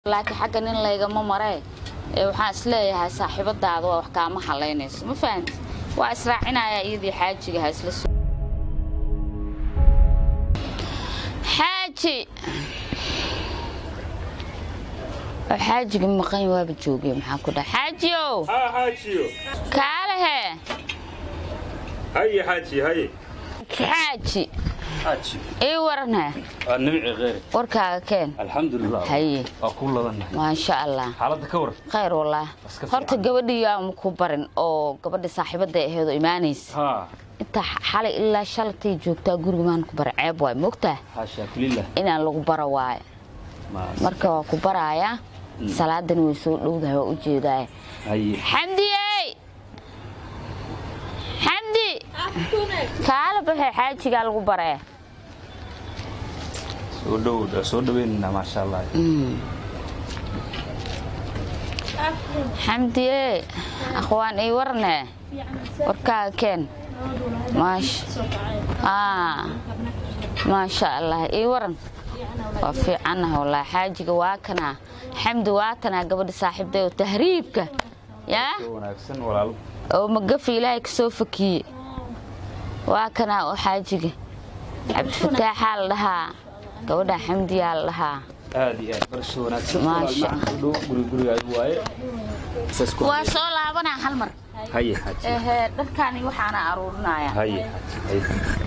laakiin xagga nin laygama maree ee waxaan isleeyahay saaxiibadaada waa wax kaama halaynayso ma fahanti waa israacinayaa iyadii xaajiga ha isla so xaaji oo xaajiga maqan waaba joogay maxaa ku dhaha xaajiyow ها حاجيو kaalehe هيا حاجي هيا xaaji حاجي ii waranhe النبي غير warkaaga keen الحمد لله haye أقول لنا maasha allah حالة كور khayr wallaah Iska fiican. horta gabadhii aan ku barin oo gabadha saaxiibada aheed oo imaanaysa ها inta xalay ilaa shalatay joogtaa guriga maan ku bara ceeb waay mogtaa حاشا لله inaan lagu bara waayo ما marka waa ku barayaa salaadani way soo dhowdahay waa u jeedaay هي xamdiyey xamdi kaala baxee xaajigaa lagu baree سودو سودو بيننا ما شاء الله xamdiye akhwaan ii warne warkaaga keen maasha aa maasha allah ii waran waa fiicanah wallaahi xaajiga waa kanaa xamdi waa kanaa gabadha saaxiibday oo tahriibka yaa وناكسن ولا oo magafi ilaahay kasoo fakiye waa kanaa oo xaajiga cabdifataaxaa la dhahaa gabadha xamdiyaa la dhahaa هذه برش وناكسن ما شاء سودو غري غري أي واي ساسكو waa soo laabanaa hal mar هيا حاجي ehe dharkaani waxaana aruurinaya هيا هيا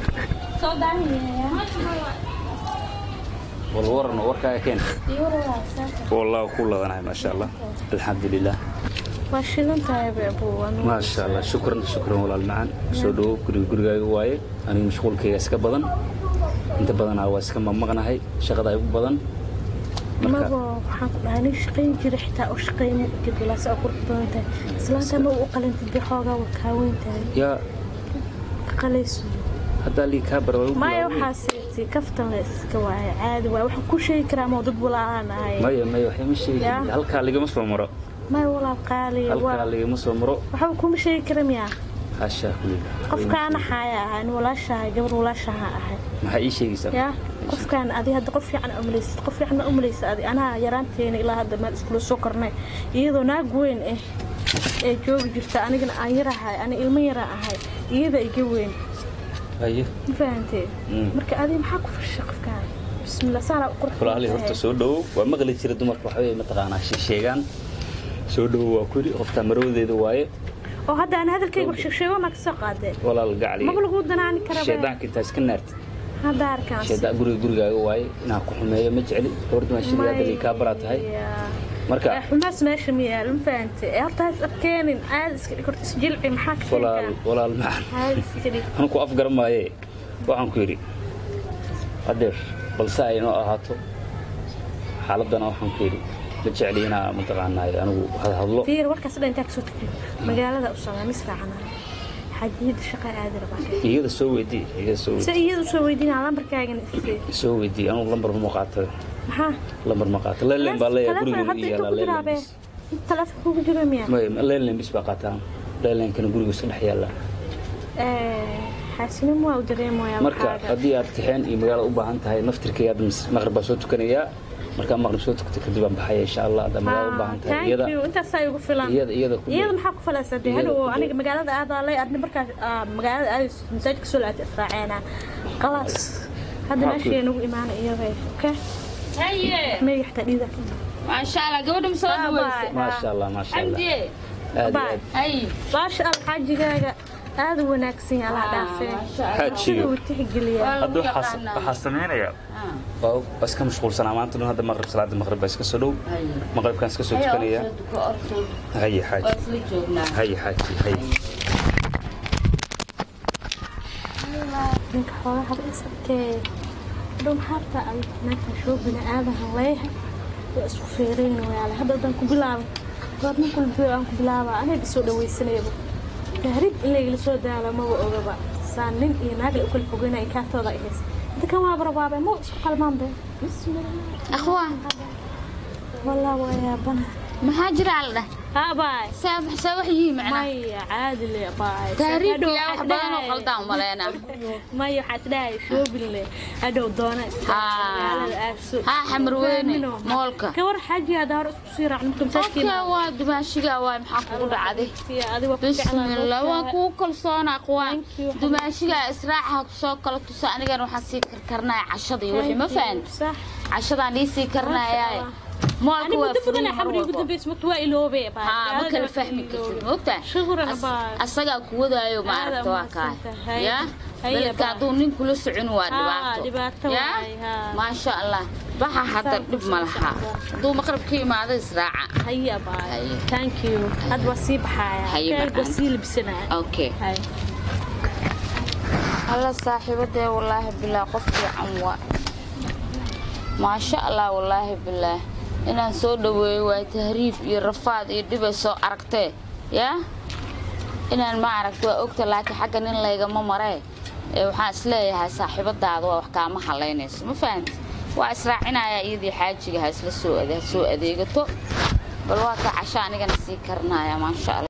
والورن وركا كين والله كل لنا ما شاء الله الحمد لله waa shidan tahay beebuwan ما شاء الله شكرا شكرا ولا المعان سودو غري غري واي أنا مشغولكيga iska badan inta badan waa iska mamaqnahay shaqada ay u badan marka maba waxaan ku dhahay nin shaqayn jira xitaa u shaqayn gabdhalaas oo qurux badan tahay islaanta ma u qalantid bi xoogaa waa kaaweyn tahay yaa qalayso haddaa lii kaa bara maya waxaa siiti kaftan la iska waaye caadi waaye waxaan ku sheegi karaa ma dad walaalaan ahay maya maya waxay ma sheegi Yaa. halkaa ligama soo maro maya walaal qaaliya halkaa waa ligama soo maro waxba kuma sheegi kara miyaa xaashaa kulila qofkaan axaaya ahay nin walaashahay gabar walaashaha ahay maxaa ii sheegaysaa yaa qofkaan adi hadda qof fiican umalaysid qof fiican ma umalaysa adi anaa yaraanteena ilaa hadda meel iskula soo kornay iyadoo naag weyn ah ee joogi jirta anigana aan yarahay ani ilmo yaraa ahay iyada iga weyn haye ma fahantee Mm. marka adi maxaa ku fashay qofkaan bismillah saala qurux walaalay horta soo dhowow waa maqli jira dumarka waxbay mataqaanaa sheegaan soo dhowow waa kuli qoftaa marowdeeda waaye oo hadda aan hadalkayga wax sheegsheego maa kasoo qaadee walaal gacli maba lagu danaani karaba shaydaanka intaa iska naartid hadda arkaan shaydaan guriga gurigaaga waaye inaan ku xumeeyo ma jecli gabardhi maa shirga hadda lii kaa baraa tahay marka xumaas meesha ma yaalo ma fahantee ee horta has adkeenin aada iska dhig horta isjilci maxaa ka walaal sheegaa walaal macaan aada iska dhig waxaan ku afgaran maaye waxaan ku yidhi adeer balse ay inoo ahaato xaaladana waxaan ku yidhi ma jecli inaa mataqaanaaye anigu hadhadlo fiir warkaas dhan intaa kasoo tagtay magaalada u socdaa misraacana xajiyada shaqa aadi rabaa iyada soo weydii iyada soo se weydii iyada usoo weydiinaa lambarkaagana isii soo weydii anigu lambar ma qaato maxaa lambar ma qaato leelen baa leeyahay guriga hadda u inta yaala ku leelen jiraabe bis taleefon kugu jiro miya leelen bis baa qaataan leelenkana guriga iska dhex yaala xaasinin waa u dareemayaa marka haddii aad kaxeen iyo magaalada u baahan tahay naftirkayga hadda maqrib baa soo tukanayaa markaa maqrib soo tukata kadib aan baxaya insha allah haddaa magaalada u baahan tahay iyada intaasaa igu filan iyada iyada ku iyada maxaa ku falaysa dee Iyada hadhow ku aniga magaalada aadaalay adna markaas aa, magaalada aadayso masaajidka soo laata israaceena qalaas hadda Maxaa ku- meeshii nagu imaana iyada oke haye meeya xataa dhiida maasha allah gabadha ma soo Bye, dhaweysa bye. maasha allah maasha allah xamdiye aad iyo Bye. aad haye baasha al xaajigaaga aada u wanaagsan yahay allah dhaafee maasha allah xaajiyo sida uu tixgeliyaa Waa lagu hadda waxaa yaqaanaa. waxaa sameynaya Ah, waa waa iska mashquulsanaa maanta dhan hadda maqrib salaada maqrib baa iska soo dhow haye. maqribkaan iska soo Haye, tukanaya oo soo duko, oo soo duko. haye waa xaaji isla joognaa haye xaaji haye ninka xoolaha haba isabtee hadhow maxaa rabtaa ay naagta shoo bini aadaha leeyahay waa isku feerayn wayaale hadda haddaan ku bilaabo goor nin kulbi aan ku bilaaba aniga soo dhawaysanayaba tahrib in laygala soo daalo maba ogaba saa nin iyo naag la u kala fogeynaya kaaftooda ay haysa hadda kan waa barbaabe ma isku qalmaan be akhwaan wallah waa yaabana maxaa jira la dhah ها باي saa saa wax yihiin macnaa ماي عادي لي باي taariibka yaa wax badan oo qaldaan u maleynaa ماي حاسداي شوبين لي هدو دونا ها xamar weyne moolka كور حاجة هذا هرس تصير عن مساكين okay waa dumaashiga waa maxaa kugu dhacday هذه وقت bismillah waan kugu kalsoonaa quwaan Thank you. dumaashiga israaca kusoo kala tusa anigan waxaan sii karkarnaya cashada iyo wixii ma fahanti صح cashadaan ii sii karnayaa moolka أنا waa بدي بدنا furin mar حمري walbo بدي بس متوائل هو بيه haa ma kala fahmi kartid moogtaa شغل As- باي asagaa ku wadaayo maaragta waa kaay Haya. ya Haya, beledka bye. hadduu nin kula socon waa Haa, dhibaato dhibaato ya waay, haa. maasha allah baxa hadda Saas dhib ma ku laha socda. hadduu maqrib ka imaado israaca هيا باي هيا. ثانك يو هاد وصيب حياة هيا كيف معانا. وسيل بسنة okay هاي alla saaxiibadee wallaahi bilaah qof fiican waa maasha allah wallaahi bilaah inaan soo dhaweeyo waa tahriif iyo rafaad iyo dhibay soo aragtee yaa inaan ma aragta waa ogta laakiin xagga nin laygama maree ee waxaan isleeyahay saaxiibadaada waa wax kaama halaynayso ma fahanti waa israacinayaa iyadii xaajiga ha isla soo ade- ha soo adeegato bal waa ka casho anigana sii karinaya maasha allah